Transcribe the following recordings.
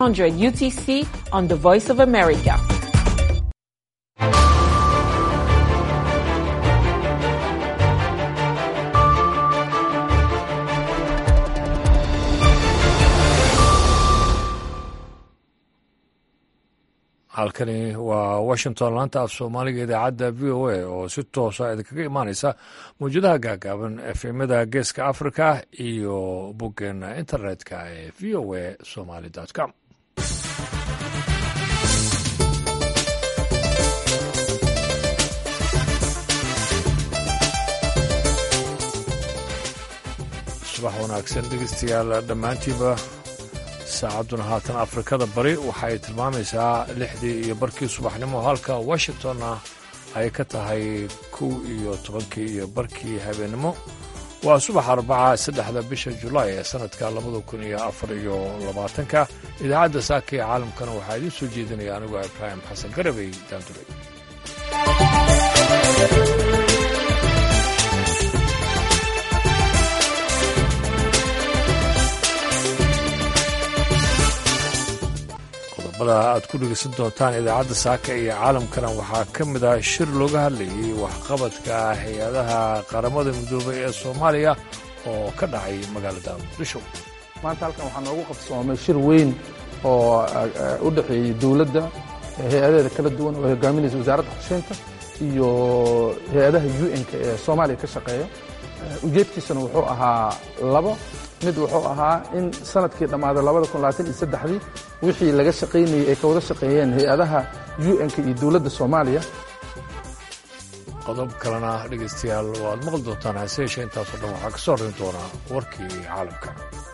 100 UTC on the Voice of America. halkani waa washington laanta af soomaaliga idaacadda v o a oo si toosa idinkaga imaaneysa mawjadaha gaagaaban efemada geeska africa iyo boggeena internetka ee v o a somaly com subax wanaagsan dhegeystayaal dhammaantiiba saacadduna haatan afrikada bari waxay tilmaamaysaa lixdii iyo barkii subaxnimo halka washingtonna ay ka tahay kow iyo tobankii iyo barkii habeennimo waa subax arbaca saddexda bisha julaay ee sannadka labada kun iyo afar iyo labaatanka idaacadda saaka ee caalamkana waxaa idiin soo jeedinaya anigoo ibraahim xasan garabey daanduray qodobada aad ku dhegeysan doontaan idaacadda saaka iyo caalamkana waxaa ka mid ah shir looga hadlayay waxqabadka hay-adaha qaramada midoobay ee soomaaliya oo ka dhacay magaalada muqdisho maanta halkan waxaa noogu qabsoomay shir weyn oo u dhexeeyey dowladda hay-adaheeda kala duwan oo hogaaminaysa wasaaradda qorsheynta iyo hay-adaha u n-ka ee soomaaliya ka shaqeeya ujeedkiisuna wuxuu ahaa labo mid wuxuu ahaa in sanadkii dhammaaday dii wixii laga shaqaynayey ay ka wada shaqeeyeen hay-adaha u n-ka iyo dowladda soomaaliya qodob kalena dhegaystayaal waad maqli doontaan hase yeeshee intaasoo dhan waxaa ka soo horrin doonaa warkii caalamka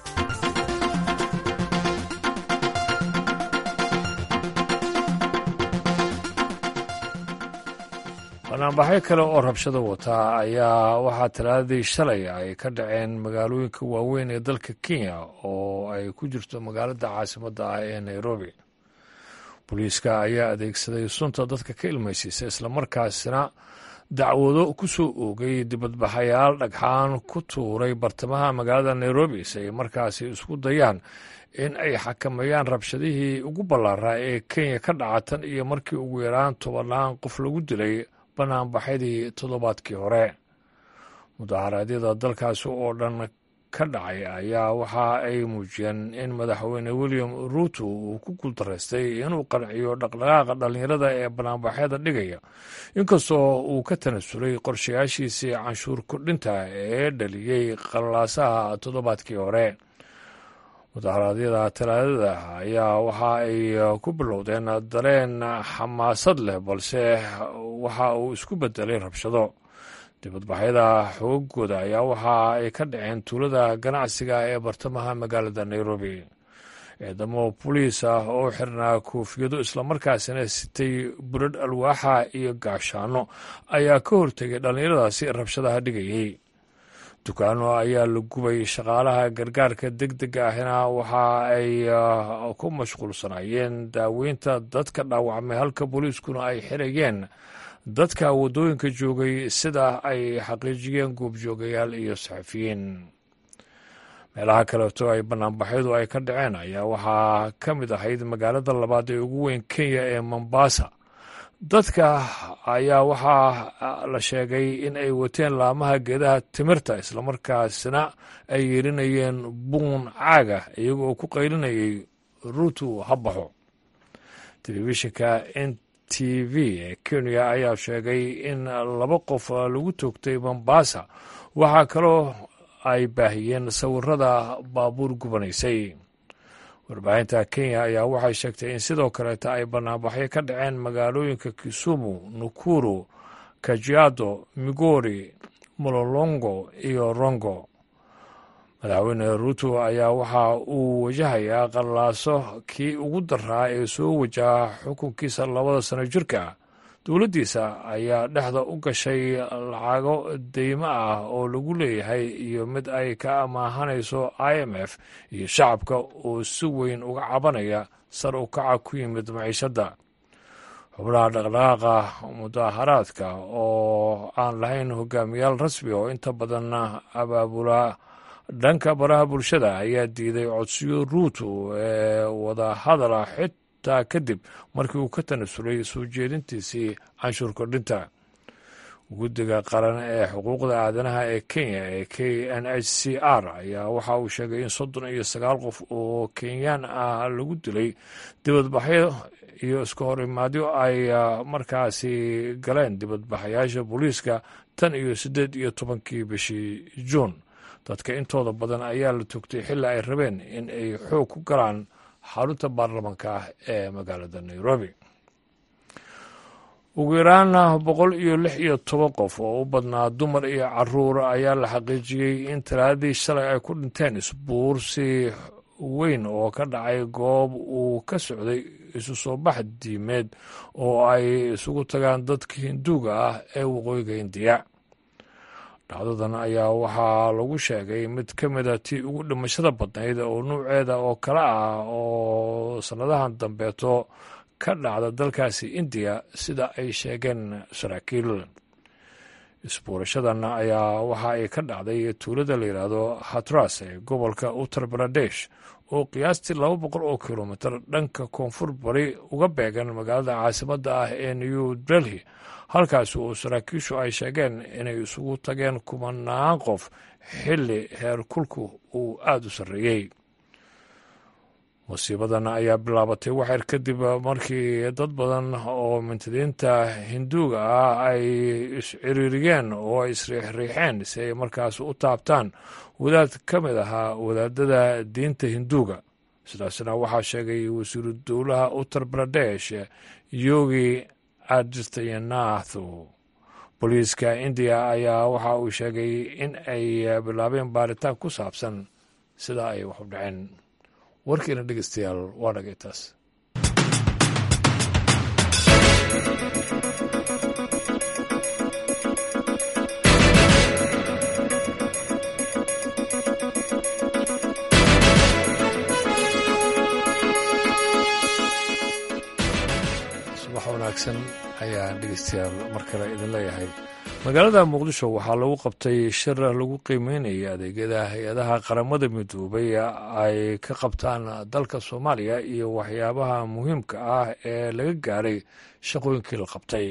banaanbaxyo kale oo rabshado wataa ayaa waxaa talaadadii shalay ay ka dhaceen magaalooyinka waaweyn ee dalka kenya oo ay ku jirto magaalada caasimadda ah ee nairobi booliiska ayaa adeegsaday sunta dadka ka ilmaysiisa islamarkaasina dacwado ku soo oogay dibadbaxayaal dhagxaan ku tuuray bartamaha magaalada nairobi si ay markaasi isku dayaan in ay xakameeyaan rabshadihii ugu ballaaraa ee kenya ka dhaca tan iyo markii ugu yaraan tobannaan qof lagu dilay banaanbaxyadii toddobaadkii hore mudaharaadyada dalkaasi oo dhan ka dhacay ayaa waxa ay muujiyeen in madaxweyne william ruuto uu ku guuldaraystay inuu qanciyo dhaqdhaqaaqa dhallinyarada ee banaanbaxyada dhigaya inkastoo uu ka tanasulay qorshayaashiisii canshuur kordhinta ee dhaliyey qalaasaha toddobaadkii hore mudaharaadyada talaadada ayaa waxa ay ku bilowdeen dareen xamaasad leh balse waxa uu isku bedelay rabshado dibadbaxyada xoogooda ayaa waxa ay ka dhaceen tuulada ganacsiga ee bartamaha magaalada nairobi ciidamo boliis ah oo xirnaa koofiyado islamarkaasina sitay buradh alwaaxa iyo gaashaano ayaa ka hortegay dhallinyaradaasi rabshadaha dhigayay dukaano ayaa la gubay shaqaalaha gargaarka deg dega ahina waxa ay ku mashquulsanaayeen daaweynta dadka dhaawacmay halka booliiskuna ay xirayeen dadka waddooyinka joogay sida ay xaqiijiyeen goobjoogayaal iyo saxafiyiin meelaha kaleeto ay banaanbaxyadu ay ka dhaceen ayaa waxaa ka mid ahayd magaalada labaad ee ugu weyn kenya ee mombasa dadka ayaa waxaa la sheegay in ay wateen laamaha geedaha timirta islamarkaasna ay yeelinayeen buun caaga iyaga oo ku qaylinayay ruutu ha baxo telefishinka n t v ee kenya ayaa sheegay in laba qof lagu toogtay mombasa waxaa kaloo ay baahiyeen sawirada baabuur gubanaysay warbaahinta kenya ayaa waxay sheegtay in sidoo kaleeta ay banaanbaxyo ka dhaceen magaalooyinka kisumu nukuru kajiado migori mololongo iyo rongo madaxweyne ruuto ayaa waxa uu wajahayaa qallaaso kii ugu daraa ee soo wajaha xukunkiisa labada sano jirka dowladdiisa ayaa dhexda u gashay lacago deymo ah oo lagu leeyahay iyo mid ay ka amaahanayso i m f iyo shacabka oo si weyn uga cabanaya sar u kaca ku yimid maciishadda xubnaha dhaqdhaqaaqa mudaharaadka oo aan lahayn hogaamiyaal rasmi oo inta badan abaabula dhanka baraha bulshada ayaa diiday codsiyo ruuto ee wadahadala xitaa kadib markii uu ka tanasulay soo jeedintiisii canshuur kordhinta guddiga qaran ee xuquuqda aadanaha ee kenya ee k n h c r ayaa waxa uu sheegay in soddon iyo sagaal qof oo kenyaan ah lagu dilay dibadbaxyo iyo iska hor imaadyo ay markaasi galeen dibadbaxayaasha booliiska tan iyo siddeed iyo tobankii bishii juun dadka intooda badan ayaa la togtay xilli ay rabeen in ay xoog ku galaan xarunta baarlamanka ah ee magaalada nairobi ugu yaraan boqol iyo lix iyo toban qof oo u badnaa dumar iyo caruur ayaa la xaqiijiyey in talaadii shalay ay ku dhinteen isbuursi weyn oo ka dhacay goob uu ka socday isu soo bax diimeed oo ay isugu tagaan dadka hinduuga ah ee waqooyiga indiya dhacdadan ayaa waxaa lagu sheegay mid ka mida tii ugu dhimashada badnayd oo nuuceeda oo kale ah oo sannadahan dambeeto ka dhacda dalkaasi indiya sida ay sheegeen saraakiil isbuurashadan ayaa waxa ay ka dhacday tuulada la yidhaahdo hatras ee gobolka uttar baradesh oo qiyaastii laba boqol oo kilomitir dhanka koonfur bari uga beegan magaalada caasimadda ah ee new delhi halkaas oo saraakiishu ay sheegeen inay isugu tageen kumanaan qof xilli heer kulku uu aada u sarreeyey musiibadan ayaa bilaabatay waxyar kadib markii dad badan oo mintidiinta hinduuga ah ay isciriiriyeen oo ay isriixriixeen si ay markaas u taabtaan wadaad ka mid ahaa wadaadada diinta hinduuga sidaasna waxaa sheegay wasiiru dowlaha uttar baradesh yogi adityanathu booliiska indiya ayaa waxa uu sheegay in ay bilaabeen baaritaan ku saabsan sida ay wax u dhaceen warkiina dhegeystayaal waa dhagay taas subax wanaagsan ayaan dhegeystayaal mar kale idin leeyahay magaalada muqdisho waxaa lagu qabtay shir lagu qiimeynaya adeegyada hay-adaha qaramada midoobay ay ka qabtaan dalka soomaaliya iyo waxyaabaha muhiimka ah ee laga gaaray shaqooyinkii la qabtay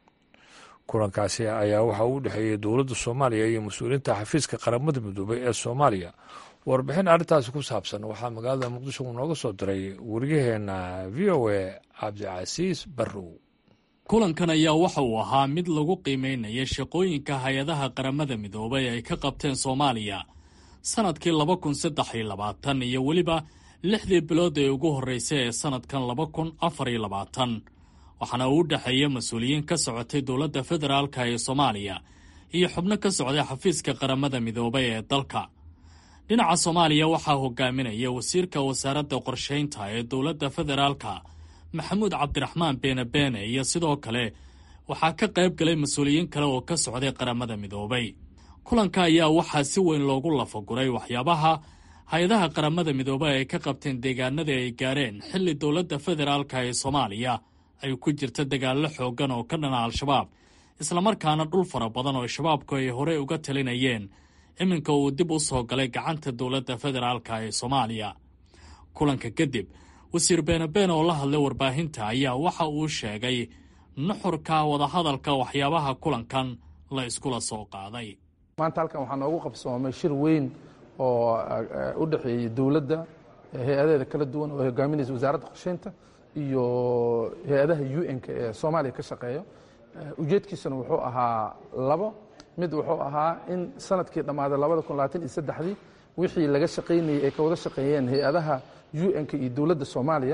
kulankaasi ayaa waxa uu dhexeeyey dowladda soomaaliya iyo mas-uuliyiinta xafiiska qaramada midoobay ee soomaaliya warbixin arrintaasi ku saabsan waxaa magaalada muqdisho uu nooga soo diray wariyaheena v o a cabdicasiis barrow kulankan ayaa waxa uu ahaa mid lagu qiimeynaya shaqooyinka hay-adaha qaramada midoobay ay ka qabteen soomaaliya sannadkii laba kun saddex iyo labaatan iyo weliba lixdii bilood ee ugu horreysay ee sannadkan laba kun afar iyo labaatan waxaana uu u dhexeeya mas-uuliyiin ka socotay dowladda federaalka ee soomaaliya iyo xubno ka socday xafiiska qaramada midoobay ee dalka dhinaca soomaaliya waxaa hogaaminaya wasiirka wasaaradda qorshaynta ee dowladda federaalka maxamuud cabdiraxmaan beene beene iyo sidoo kale waxaa ka qayb galay mas-uuliyiin kale oo ka socday qaramada midoobay kulanka ayaa waxaa si weyn loogu lafaguray waxyaabaha hay-adaha qaramada midoobay ay ka qabteen deegaanadii ay gaareen xilli dowladda federaalka ee soomaaliya ay ku jirta dagaallo xooggan oo ka dhana al-shabaab islamarkaana dhul fara badan oo shabaabku ay horey uga talinayeen iminka uu dib u soo galay gacanta dowladda federaalka ee soomaaliya kulanka kadib wasiir beenabeen oo la hadlay warbaahinta ayaa waxa uu sheegay nuxurka wadahadalka waxyaabaha kulankan la iskula soo qaaday maanta halkan waxaa noogu qabsoomay shir weyn oo u dhexeeyey dowladda hay-adaheeda kala duwan oo hogaaminaysa wasaaradda qorsheynta iyo hay-adaha u n-ka ee soomaaliya ka shaqeeya ujeedkiisuna wuxuu ahaa labo mid wuxuu ahaa in sanadkii dhammaaday labada kun labaatan iyo saddexdii wixii laga shaqaynayey ay ka wada shaqeeyeen hay-adaha u n-ka iyo dowladda soomaaliya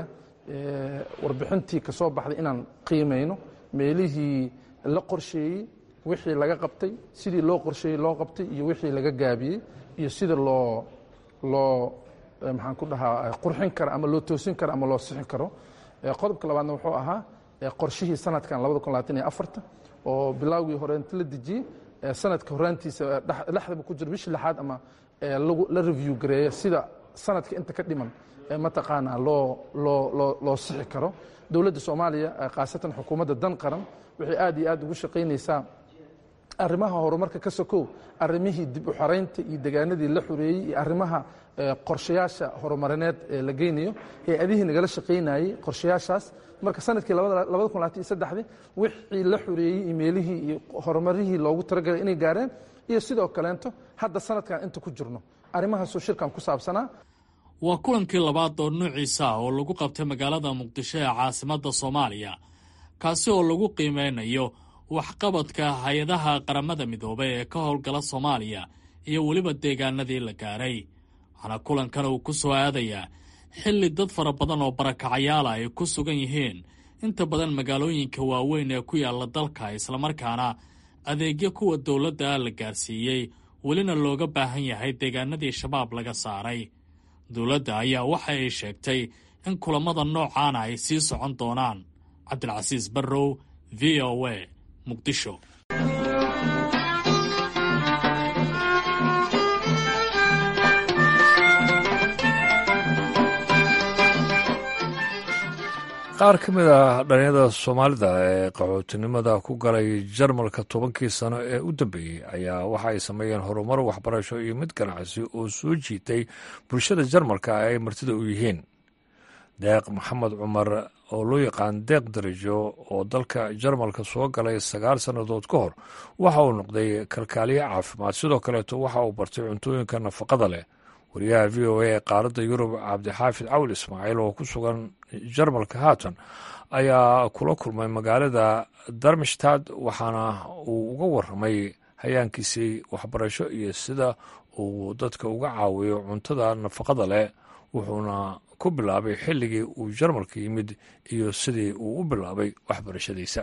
warbixintii ka soo baxday inaan qiimayno meelihii la qorsheeyey wixii laga qabtay sidii loo qorsheeyey loo qabtay iyo wixii laga gaabiyey iyo sida loo loo maxaan ku dhahaa qurxin karo ama loo toosin karo ama loo sixin karo qodobka labaadna wuxuu ahaa qorshihii sanadkan labada kun labaatan iyo afarta oo bilaawgii horeenta la dejiyey sanadka horaantiisa dhexdaba ku jiro bishii lixaad ama la review gareeya sida sanadka inta ka dhiman mataqaanaa loo loo loo loo sixi karo dowladda soomaaliya khaasatan xukuumadda dan qaran waxay aad iyo aad ugu shaqaynaysaa arrimaha horumarka ka sokow arrimihii dib u xaraynta iyo degaanadii la xoreeyey iyo arrimaha qorshayaasha horumarineed ee la geynayo hay-adihii nagala shaqaynayey qorshayaashaas marka sanadkii dii wixii la xoreeyey imeelihii iyo horumarihii loogu talagalay inay gaareen iyo sidoo kaleento hadda sanadkan inta ku jirno arrimahaasoo shirkan ku saabsanaa waa kulankii labaad oo nuuciisa ah oo lagu qabtay magaalada muqdisho ee caasimadda soomaaliya kaasi oo lagu qiimeynayo waxqabadka hay-adaha qaramada midoobay ee ka howlgala soomaaliya iyo weliba deegaanadii la gaaray waxaana kulankan uu ku soo aadayaa xilli dad fara badan oo barakacayaala ay ku sugan yihiin inta badan magaalooyinka waaweyn ee ku yaalla dalka islamarkaana adeegyo kuwa dowladda la gaarsiiyey welina looga baahan yahay deegaanadii shabaab laga saaray dowladda ayaa waxa ay sheegtay in kulammada noocaana ay sii socon doonaan cabdilcasiis barrow v o a muqdisho qaar ka mid ah dhalinyada soomaalida ee qaxootinimada ku galay jarmalka tobankii sano ee u dambeeyey ayaa waxa ay sameeyeen horumar waxbarasho iyo mid ganacsi oo soo jiitay bulshada jarmalka ay martida u yihiin deeq maxamed cumar oo loo yaqaan deeq darajo oo dalka jarmalka soo galay sagaal sannadood ka hor waxa uu noqday kalkaaliye caafimaad sidoo kaleeto waxa uu bartay cuntooyinka nafaqada leh wariyaha v o a ee qaaradda yurub cabdixaafid cawl ismaaciil oo ku sugan jarmalka haatan ayaa kula kulmay magaalada darmstad waxaana uu uga waramay hayaankiisii waxbarasho iyo sida uu dadka uga caawiyo cuntada nafaqada leh wuxuuna ku bilaabay xilligii uu jarmalka yimid iyo sidii uu u bilaabay waxbarashadiisa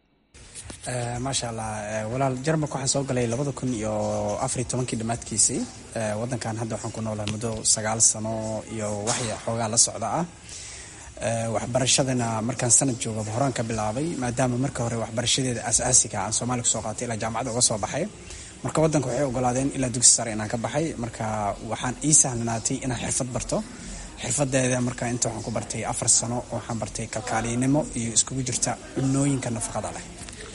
maasha allah walaal jarmalka waxaan soo galay labada kun iyo afariy tobankii dhammaadkiisii wadankan hadda waxaan ku noolahay muddo sagaal sano iyo waxya xoogaa la socda ah waxbarashadana markaan sanad joogaba horaan ka bilaabay maadaama marka hore waxbarashadeeda asaasiga aan soomaaliya kusoo qaatay ilaa jaamacadda uga soo baxay marka wadanka waxay ogolaadeen ilaa dugsi sare inaan ka baxay marka waxaan ii sahlanaatay inaan xirfad barto xirfadeeda marka inta waxaan ku bartay afar sano waxaan bartay kalkaaliynimo iyo iskugu jirta cunooyinka nafaqada leh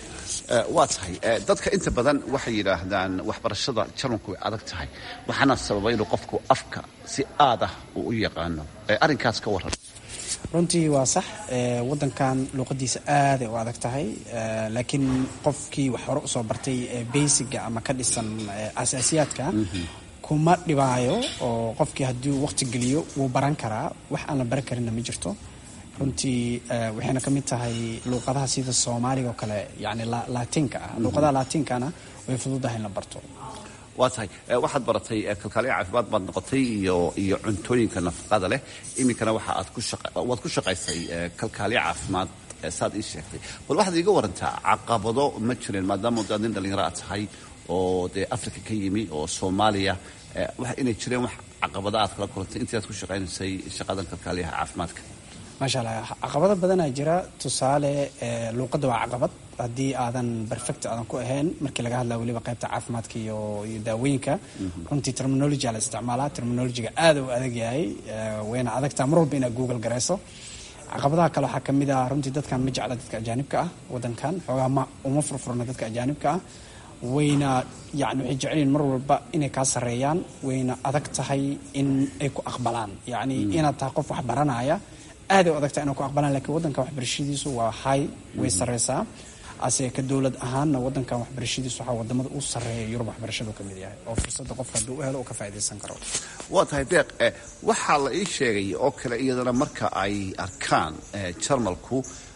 waa tahay dadka inta badan waxay yidhaahdaan waxbarashada jarmalku way adag tahay waxaana sababa inuu qofku afka si aad ah uu u yaqaano arrinkaas ka waran runtii waa sax wadankan luuqadiisa aaday u adag tahay laakiin qofkii wax hore usoo bartay basiga ama ka dhisan asaasiyaadka kuma dhibaayo oo qofkii haddii waqti geliyo wuu baran karaa wax aan la baran karinna ma jirto runtii waxayna ka mid tahay luuqadaha sida soomaaliga oo kale yani laatinka ah luuqadaha laatinkana way fududahay in la barto waa tahay waxaad baratay kalkaaliya caafimaad baad noqotay iyo iyo cuntooyinka nafaqada leh iminkana waxa aad ku waad ku shaqaysay kalkaaliya caafimaad saad ii sheegtay bal waxaad iiga warantaa caqabado ma jireen maadaama daad nin dhallinyaro aad tahay oo dee africa ka yimi oo soomaaliya inay jireen wax caqabado aad kala kulantay intii aad ku shaqaynaysay shaqadan kalkaaliyaha caafimaadka maasha allah caqabado badanaa jira tusaale luuqadda waa caqabad haddii aadan perfect aadan ku ahayn markii laga hadlaya weliba qaybta caafimaadka iyo iyo daawooyinka runtii terminology la isticmaalaa terminologyga aada u adag yahay wayna adagtaa mar walba inaad google garayso caqabadaha kale waxaa ka mid ah runtii dadkan ma jecla dadka ajaanibka ah wadankan xoogaa ma uma furfurna dadka ajaanibka ah wayna yani waxay jecelyihin mar walba inay kaa sarreeyaan wayna adag tahay in ay ku aqbalaan yacni inaad tahay qof wax baranaya aaday u adagtaa inay ku aqbalaan lakiin waddankan waxbarashadiisu waa hay way sarreysaa ase ka dowlad ahaanna waddankan waxbarashadiisu waxaa wadamada u sarreeya yurub waxbarashadu ka mid yahay oo fursadda qofka hadduu u helo uu ka faa'iidaysan karo waa tahay deeq waxaa la ii sheegay oo kale iyadana marka ay arkaan jarmalku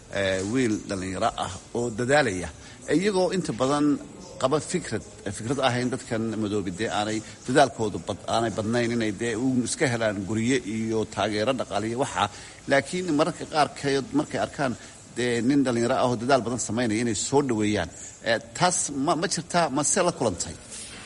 wiil dhallinyaro ah oo dadaalaya iyagoo inta badan qaba fikrad fikrad ahayn dadkan madoobi dee aanay dadaalkoodu aanay badnayn inay dee u iska helaan gurye iyo taageero dhaqaaliyo waxaa laakiin mararka qaarkeed markay arkaan dee nin dhallinyaro ah oo dadaal badan samaynaya inay soo dhoweeyaan taas ma ma jirtaa mase la kulantay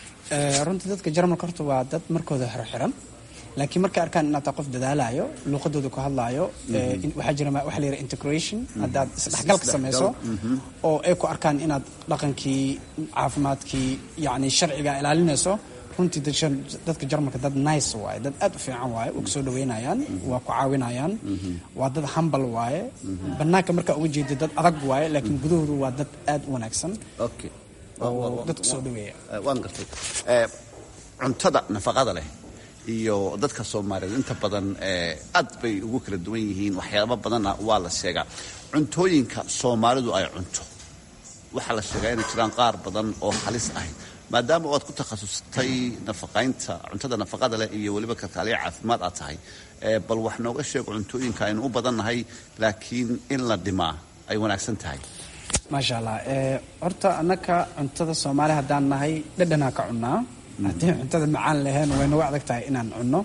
runtii dadka jarmalka horta waa dad markooda xirxiran laakiin markay arkaan inaad taa qof dadaalayo luuqadooda ku hadlaayo waxaa jira waxa la yidhaha integration haddaad isdhexgalka samayso oo ay ku arkaan inaad dhaqankii caafimaadkii yacni sharciga ilaalinayso runtii dadka jarmalka dad nice waaye dad aad u fiican waaye waa kusoo dhaweynayaan waa ku caawinayaan waa dad hambal waaye banaanka markaa uga jeeda dad adag waaye laakiin gudahoodu waa dad aad u wanaagsan okay oo dadka soo dhaweeya waan gartay cuntada nafaqada leh iyo dadka soomaaliyeed inta badan aad bay ugu kala duwan yihiin waxyaaba badanna waa la sheegaa cuntooyinka soomaalidu ay cunto waxaa la sheegaa inay jiraan qaar badan oo halis ahayd maadaama aad ku takhasustay nafaqaynta cuntada nafaqada leh iyo weliba kalkaaliya caafimaad aad tahay bal wax nooga sheeg cuntooyinka aynu u badannahay laakiin in la dhimaa ay wanaagsan tahay maasha allah horta annaka cuntada soomaali haddaan nahay dhadhanaa ka cunnaa haddii cuntada macaan lahayn way nagu adag tahay inaan cunno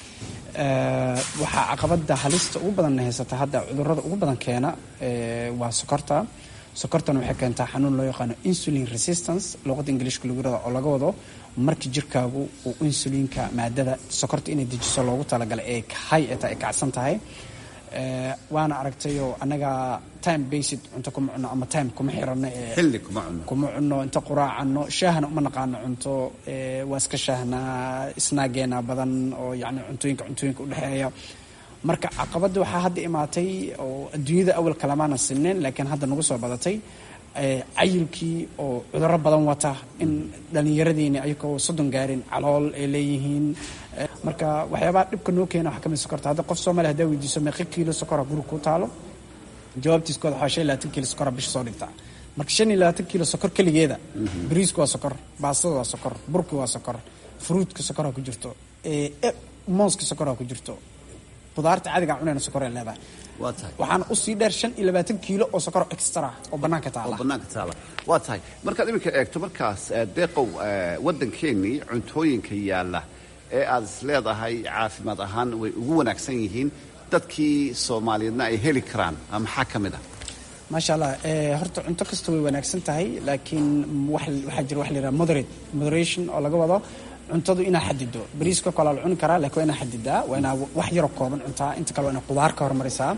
waxaa caqabada halista ugu badanna haysata hadda cudurada ugu badan keena waa sokorta sokortana waxay keentaa xanuun loo yaqaano insulin resistance luqada ingiliishka lagu yirahdo oo laga wado markii jirkaagu uu insulinka maadada sokorta inay dejiso loogu talagalay ee hay eta ay kacsan tahay waana aragtayoo annaga time based cunto kuma cunno ama time kuma xirano xilli kuma cunno kuma cunno inta quraacano shaahna uma naqaano cunto waa iska shaahnaa snaageena badan oo yani cuntooyinka cuntooyinka udhexeeya marka caqabadda waxaa hadda imaatay oo adduunyada awal kalamaana sineen laakiin hadda nagu soo badatay cayilkii oo cudurro badan wata in dhallinyaradiini ayagoo soddon gaarin calool ay leeyihiin marka waxyaabaha dhibka noo keena waxaa kamid sokorta hadda qof soomaaliya hadaa weydiiso meeqa kiilo sokora guriga ku taalo jawaabtiiskooda waxaa shan iyo labaatan kiilo sokora bisha soo dhigtaa marka shan iyo labaatan kiilo sokor keligeeda bariisku waa sokor baastada waa sokor burki waa sokor fruutka sokoraa ku jirto mooska sokoraa ku jirto qudaarta caadigaa cunayna sokoray leedahay waa tahay waxaana usii dheer shan iyo labaatan kiilo oo sokor extra oo bannaanka oo taala bannaanka taala waa tahay markaad iminka eegto markaas deeqow waddankeennii cuntooyinka yaalla ee aad is leedahay caafimaad ahaan way ugu wanaagsan yihiin dadkii soomaaliyeedna ay heli karaan maxaa ka mid ah maasha allah horta cunto kasta way wanaagsan tahay laakiin waxaa jira wax la yidhaha moderate moderation oo laga wado cuntadu inaa xadido bariiska kale la cuni karaa laakiin waa inaa xadidaa waa inaa wax yaroo kooban cuntaa inta kale waa inaa qudaar ka hormarisaa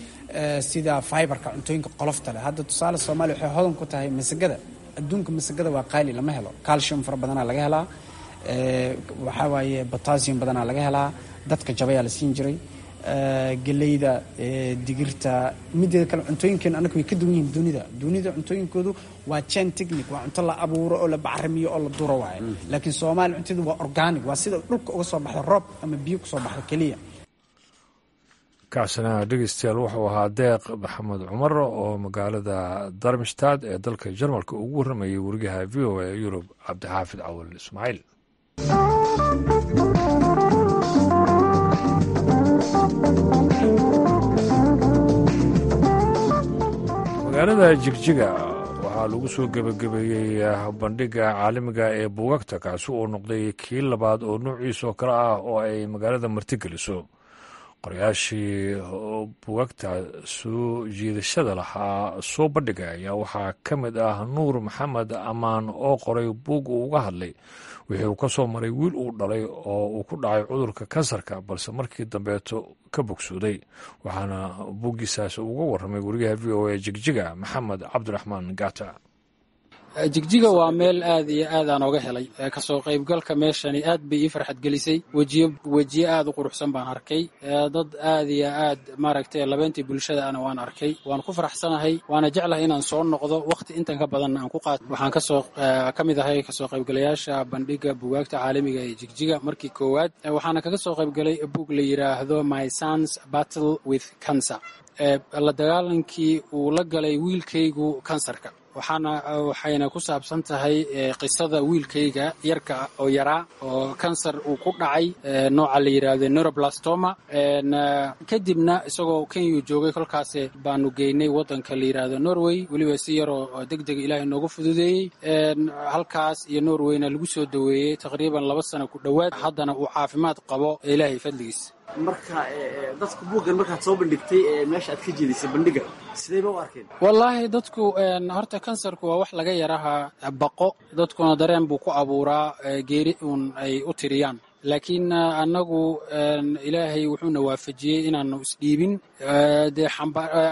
sida fiberka cuntooyinka qolofta leh hadda tusaale soomaaliya waxay hodan ku tahay masagada adduunka masagada waa qaali lama helo calcium fara badanaa laga helaa waxaa waaye potassium badanaa laga helaa dadka jabayaa la siin jiray geleyda digirta mideeda kale cuntooyinkeen annaga way ka duwan yihiin dunida dunida cuntooyinkoodu waa jan technic waa cunto la abuuro oo la bacrimiyo oo la duro waaye laakiin soomaaliya cuntada waa organic waa sida dhulka uga soo baxda roob ama biyo kusoo baxda keliya kaasina dhegeystayaal wuxuu ahaa deeq maxamed cumar oo magaalada darmstad ee dalka jarmalka ugu warramayay wariyaha v o a yurub cabdixaafid cawal ismaaciil magaalada jigjiga waxaa lagu soo gebagabeeyey bandhiga caalamiga ee buugagta kaasi oo noqday kii labaad oo noociisa oo kale ah oo ay magaalada martigeliso qorayaashii buugagta soo jiidashada lahaa soo bandhiga ayaa waxaa ka mid ah nuur maxamed ammaan oo qoray buug uu uga hadlay wixii uu ka soo maray wiil uu dhalay oo uu ku dhacay cudurka kansarka balse markii dambeeto ka bogsooday waxaana buuggiisaas uga warramay wariyaha v o a jigjiga maxamed cabdiraxmaan gaata jigjiga waa meel aad iyo aad aan oga helay kasoo qaybgalka meeshani aad bay ii farxad gelisay wejiyo wejiye aad u quruxsan baan arkay dad aad iyo aad maaragtay labeentii bulshada ana waan arkay waan ku faraxsanahay waana jeclahay inaan soo noqdo wakhti intan ka badanna aan ku qaato waxaan kasoo ka mid ahay kasoo qaybgalayaasha bandhiga bugaagta caalamiga ee jigjiga markii koowaad waxaana kaga soo qaybgalay buug la yidhaahdo my sons battle with cancer la dagaalankii uu la galay wiilkaygu kansarka waxaana waxayna ku saabsan tahay qisada wiilkayga yarka oo yaraa oo kansar uu ku dhacay nooca la yidhaahdo neuroblastoma kadibna isagoo kenyuu joogay kolkaas baanu geynay waddanka la yidhaahdo norway weliba si yaroo deg dega ilaahay noogu fududeeyey halkaas iyo norwayna lagu soo daweeyey taqriiban laba sano ku dhowaad haddana uu caafimaad qabo ilaahay fadligiis marka dadku buuggan markaad soo bandhigtay meesha aad ka jeedisay bandhiga sidayba u arkeen wallaahi dadku horta kansarku waa wax laga yaraha baqo dadkuna dareen buu ku abuuraa geeri uun ay u tiriyaan laakiin annagu ilaahay wuxuuna waafajiyey inaanu isdhiibin dee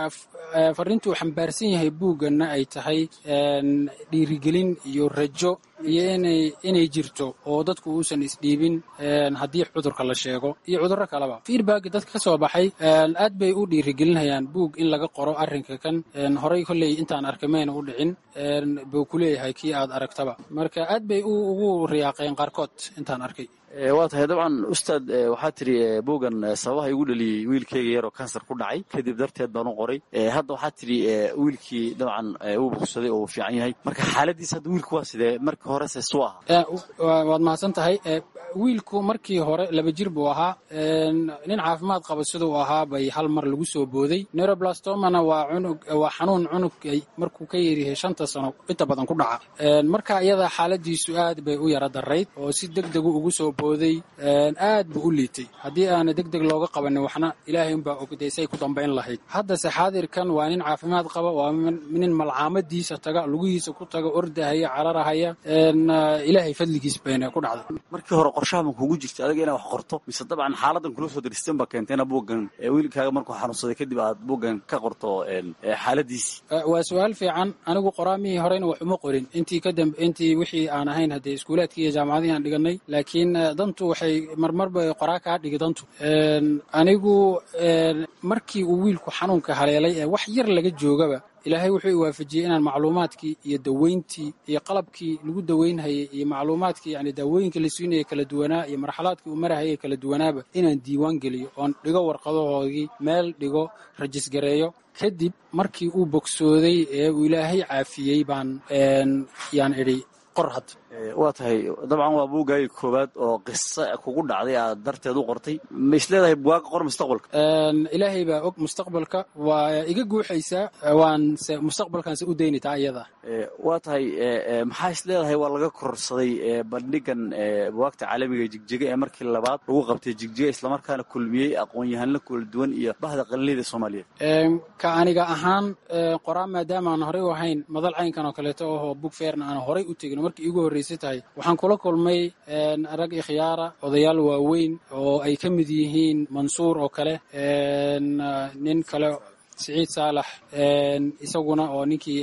fariintuu xambaarsan yahay buugganna ay tahay dhiirigelin iyo rajo iyo inay inay jirto oo dadku uusan isdhiibin haddii cudurka la sheego iyo cudurro kaleba feedback dadka ka soo baxay aad bay u dhiirigelinayaan buug in laga qoro arrinka kan horay kolley intaan arkay mayna u dhicin buu ku leeyahay kii aad aragtaba marka aad bay ugu riyaaqeen qaarkood intaan arkay waa tahay dabcan ustaad waxaa tiri buugan sababaha igu dhaliyey wiilkeyga yaroo kansar ku dhacay kadib darteed baan u qoray hadda waxaa tiri wiilkii dabcan uu bogsaday oo uu fiican yahay marka xaaladiis hadda wiilku waa sidee markii horese suu ahaa waad mahadsan tahay wiilku markii hore laba jir buu ahaa nin caafimaad qaba siduu ahaa bay hal mar lagu soo booday neuroblastomana waa cunug waa xanuun cunug markuu ka yaryahay shanta sano inta badan ku dhaca marka iyada xaaladiisu aad bay u yara darayd oo si deg degu ugu soo booday aad buu u liitay haddii aana deg deg looga qabanin waxna ilaahay unbaa ogday say ku dambayn lahayd haddase xaadirkan waa nin caafimaad qaba waa nin malcaamadiisa taga lugihiisa ku taga ordahaya cararahaya ilaahay fadligiis bayna ku dhacday markii hore qorshaha ma kugu jirta adiga inaa wax qorto mise dabcan xaaladan kula soo daristeen baa keentayna buuggan wiilkaaga markuu xanuunsaday kadib aad buuggan ka qorto xaaladiisii waa su-aal fiican anigu qoraamihii horeyna wax uma qorin intii kadamb intii wixii aan ahayn haddee iskuulaadkii iyo jaamacadihii aan dhiganay laakiin dantu waxay marmarba qoraa kaa dhigi dantu anigu markii uu wiilku xanuunka haleelay ee wax yar laga joogaba ilaahay wuxuu i waafajiyey inaan macluumaadkii iyo daweyntii iyo qalabkii lagu daweynhayay iyo macluumaadkii yani daawooyinka la siinaya kala duwanaa iyo marxalaadkii uu marahayay kala duwanaaba inaan diiwaan geliyo oon dhigo warqadahoodii meel dhigo rajisgareeyo kadib markii uu bogsooday ee uu ilaahay caafiyey baan yaan idhi qor had waa tahay dabcan waa buuggaagii koowaad oo qiso kugu dhacday aad darteed u qortay ma isleedahay buwaaga qor mustaqbalka ilaahay baa og mustaqbalka waa iga guuxaysaa waanse mustaqbalkaanse u dayni taa iyada waa tahay maxaa isleedahay waa laga kororsaday bandhigan buwaagta caalamiga jigjiga ee markii labaad lagu qabtay jigjiga islamarkaana kulmiyey aqoon-yahanla kala duwan iyo bahda qalinleyda soomaaliyeed ka aniga ahaan qoraan maadaama aan horey u ahayn madal caynkan oo kaleeto ahoo bug feerna aan horey u tegin markii igu horreysay tahay waxaan kula kulmay rag ikhyaara odayaal waaweyn oo ay ka mid yihiin mansuur oo kale nin kale siciid saalax isaguna oo ninkii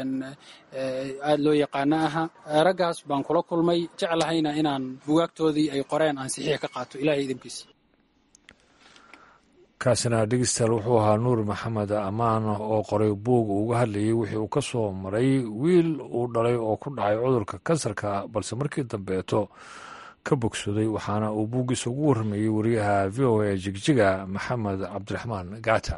aad loo yaqaano aha raggaas baan kula kulmay jeclahayna inaan bugaagtoodii ay qoreen aan saxiix ka qaato ilahay idinkiisa kaasina dhegeystayaal wuxuu ahaa nuur maxamed ammaan oo qoray buug uu uga hadlayay wixii uu ka soo maray wiil uu dhalay oo ku dhacay cudurka kansarka balse markii dambeeto ka bogsooday waxaana uu buuggiisa ugu warramayey wariyaha v o a jigjiga maxamed cabdiraxmaan gaata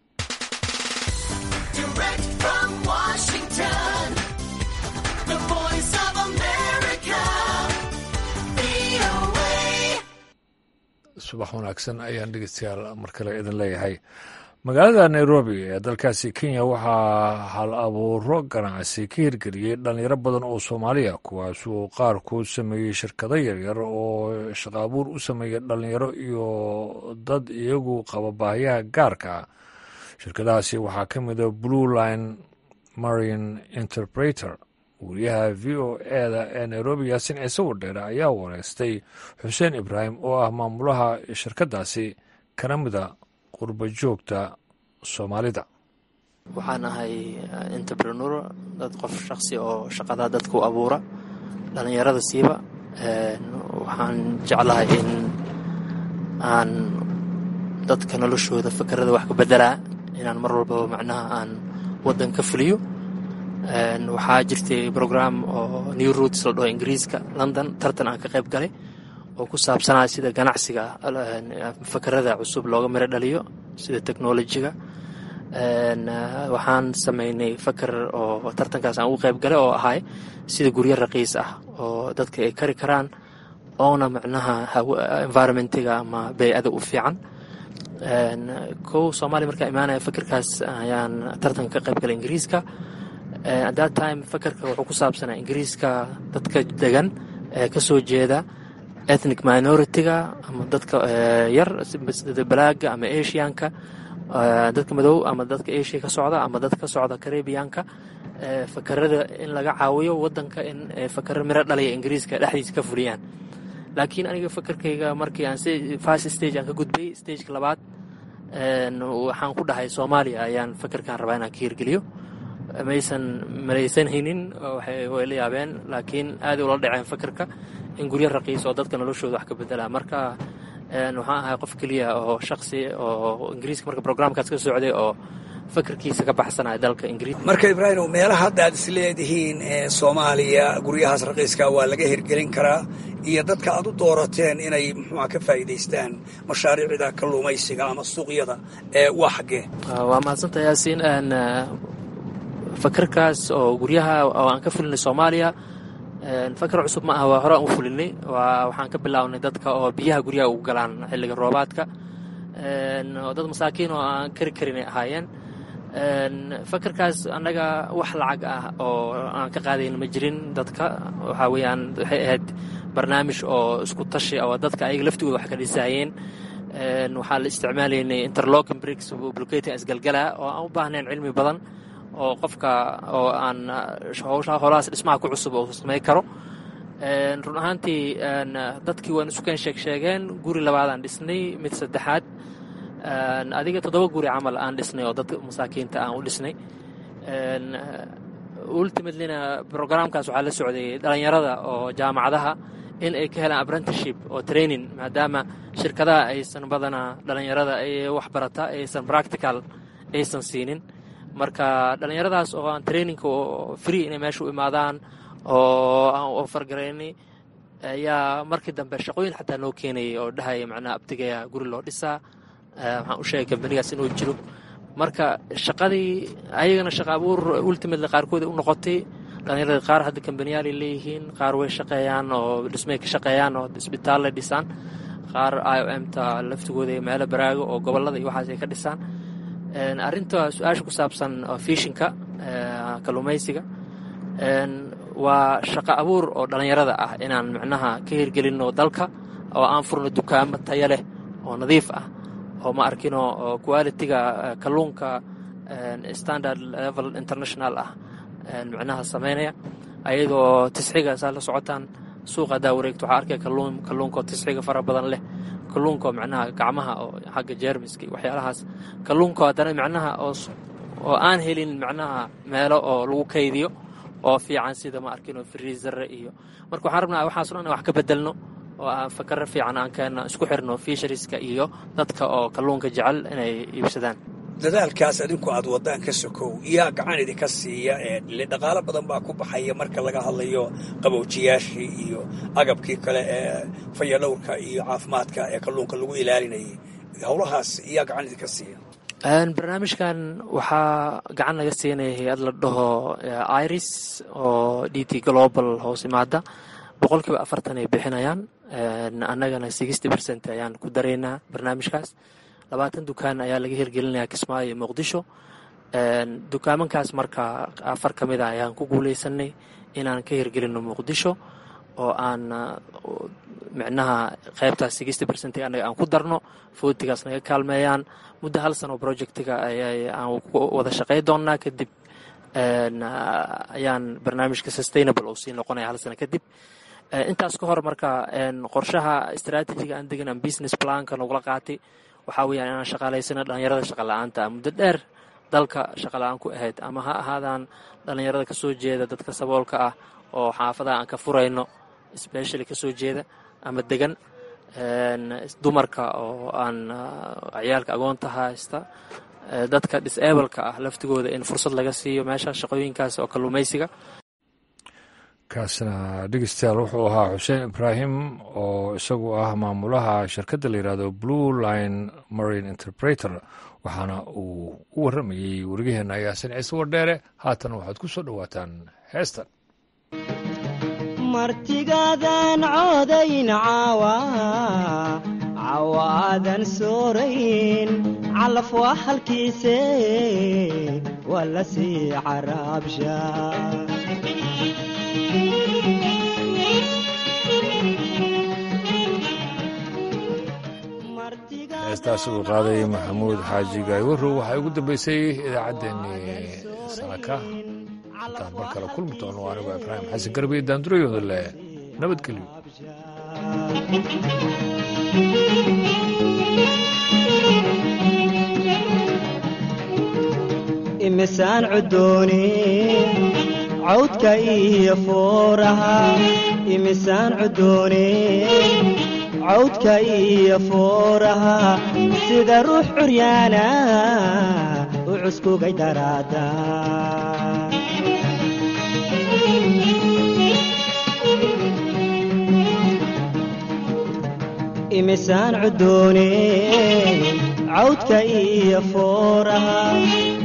subax wanaagsan ayaan dhegeystayaal mar kale idin leeyahay magaalada nairobi ee dalkaasi kenya waxaa hal abuuro ganacsi ka hirgeliyey dhalinyaro badan oo soomaaliya kuwaasuu qaarkood sameeyey shirkado yaryar oo shaqo abuur u sameeya dhalinyaro iyo dad iyagu qaba baahiyaha gaarka shirkadahaasi waxaa ka mida blue line marine interpreter wariyaha v o eda ee nairobi yaasin ciise wadheere ayaa wareystay xuseen ibraahim oo ah maamulaha shirkadaasi kana mida qurba joogta soomaalida waxaan ahay entrepreneur dad qof shaqsi oo shaqada dadku abuura dhallinyarada siiba waxaan jeclahay in aan dadka noloshooda fakerada wax ka bedelaa inaan mar walbaba macnaha aan waddan ka fuliyo waxaa jirtay brogram oo new roots la dhaho ingiriiska london tartan aan ka qayb galay oo ku saabsanaa sida ganacsiga fakerada cusub looga miro dhaliyo sida technolojiga waxaan sameynay faker oo tartankaas aan ugu qayb galay oo ahay sida guryo raqiis ah oo dadka ay kari karaan oona macnaha environmentiga ama bey-ada u fiican kow soomaaliya markaa imaanaya fakerkaas ayaan tartanka ka qayb galay ingiriiska at that time fakerka wuxuu ku saabsanaa ingiriiska dadka degan ee ka soo jeeda ethnic minority-ga ama dadka yar sida balaaga ama asianka dadka madow ama dadka asia ka socda ama dadka ka socda caribianka fakerada in laga caawiyo wadanka in fakero miro dhalaya ingiriiska dhexdiisa ka fuliyaan laakiin aniga fakerkayga markii aan first stage aan ka gudbay stageka labaad waxaan ku dhahay soomaaliya ayaan fakerkaan rabaa inaan ka hirgeliyo maysan malaysanhaynin way la yaabeen laakiin aaday ula dhaceen fakarka in guryo raqiis oo dadka noloshooda wax ka bedela marka waxaan ahay qof keliya oo shaqsi oo ingiriiska marka programkaas ka socday oo fakarkiisa ka baxsanaya dalka ingiriis marka ibraahim meelaha hadda aad is leedihiin ee soomaaliya guryahaas raqiiska waa laga hirgelin karaa iyo dadka aad u doorateen inay muxuuha ka faa'iidaystaan mashaariicda kalluumaysiga ama suuqyada ee waa xaggee waa mahadsanta yaasiin fakarkaas oo guryaha oo aan ka fulinay soomaaliya fakar cusub ma aha waa hore aan u fulinay waxaan ka bilaabnay dadka oo biyaha guryaha ugu galaan xilliga roobaadka oo dad masaakiin oo aan kari karin ay ahaayeen fakarkaas annaga wax lacag ah oo aan ka qaadayn ma jirin dadka waxaa weeyaan waxay ahayd barnaamij oo isku tashi oo dadka ayaga laftigooda wax ka dhisaayeen waxaa la isticmaalaynay interlocking bricks blocating isgalgala oo aan u baahnayn cilmi badan oo qofka oo aan howshaa holahaas dhismaha ku cusub oo samayn karo run ahaantii dadkii waan isu keen sheeg sheegeen guri labaadaan dhisnay mid saddexaad adiga toddoba guri camal aan dhisnay oo dadka masaakiinta aan u dhisnay ultimatelyna programkaas waxaa la socday dhalinyarada oo jaamacadaha in ay ka helaan apprenticeship oo training maadaama shirkadaha aysan badanaa dhalinyarada wax barata aysan practical aysan siinin marka dhalinyaradaas oo aan trainingka oo free inay meesha u imaadaan oo aan ofargaraynay ayaa markii dambe shaqooyin xataa noo keenayay oo dhahaya macnaha abtigaya guri loo dhisaa waxaan u sheegay kambanigaas inuu jiro marka shaqadii ayagana shaqa abuur ultimately qaarkood u noqotay dhalinyarada qaar hadda kambaniyaal ay leeyihiin qaar way shaqeeyaan oo dhismay ka shaqeeyaan oo isbitaallay dhisaan qaar i o m ta laftigooda meelo baraago oo gobolada iyo waxaas ay ka dhisaan arrinta su-aasha ku saabsan fishinka kalluumaysiga waa shaqo abuur oo dhalinyarada ah inaan micnaha ka hirgelinno dalka oo aan furno dukaamo tayo leh oo nadiif ah oo ma arkino qualitiga kalluunka standard level international ah micnaha sameynaya ayadoo tisxiga saa la socotaan suuqa haddaa wareegto waxaa arkaya kalluunka oo tisxiga fara badan leh kalluunka oo micnaha gacmaha oo xagga jeermiska iyo waxyaalahaas kalluunka haddana micnaha oo aan helin micnaha meelo oo lagu kaydiyo oo fiican sida ma arkino friisare iyo marka waxaan rabnaa waxaaso dhan wax ka bedelno oo aan fakaro fiican aan keenno isku xirno fishariska iyo dadka oo kalluunka jecel inay iibsadaan dadaalkaas adinku aad wadaan ka sokow yaa gacan idinka siiya le dhaqaalo badan baa ku baxaya marka laga hadlayo qabowjiyaashii iyo agabkii kale ee fayadhowrka iyo caafimaadka ee kalluunka lagu ilaalinayay howlahaas yaa gacan idinka siiya barnaamijkan waxaa gacan laga siinaya hay-ad la dhaho iris oo d t global hoos imaada boqol kiiba afartan ay bixinayaan annagana sixty percent ayaan ku daraynaa barnaamijkaas labaatan dukaan ayaa laga hirgelinaya kismaayo iyo muqdisho dukaamankaas marka afar ka mid a ayaan ku guuleysanay inaan ka hirgelinno muqdisho oo aan micnaha qaybtaas sixty percent annaga aan ku darno footigaas naga kaalmeeyaan muddo hal sano projectiga aan wada shaqey doonnaa kadib ayaan barnaamijka sustainable oo sii noqonaya hal sano kadib intaas ka hor marka qorshaha istraatijiga aan degan aan business planka nagula qaatay waxaa weyaan inaan shaqaalaysano dhalinyarada shaqala-aanta ah muddo dheer dalka shaqala-aan ku ahayd ama ha ahaadaan dhalinyarada kasoo jeeda dadka saboolka ah oo xaafadaha aan ka furayno specially kasoo jeeda ama degan dumarka oo aan ciyaalka agoonta haysta dadka disableka ah laftigooda in fursad laga siiyo meesha shaqooyinkaas oo kalluumaysiga kaasna dhegeystayaal wuxuu ahaa xuseen ibraahim oo isagu ah maamulaha shirkadda la yidhahdo blue line marine interpreter waxaana uu u warramayey warigaheenna yaasin ciise wardheere haatan waxaad ku soo dhowaataan heestan martigaadan coodayn caawa cawaadan soorayn calaf waa halkiise waa la sii caraabsha heestaasi uu qaaday maxamuud xaaji gaaywarow waxaa ugu dambeysay idaacaddeenii sanaka intaan mar kale kulmi doono anigu ibraahim xasan garbiye daandurayooda leh nabadgelyo imisaan cudooni cawdka iyo fuuraha imisaan cudooni cawdka iyo fuuraha sida ruux curyaana u cuskugay daraada imisaan cudooni cawdka iyo fuuraha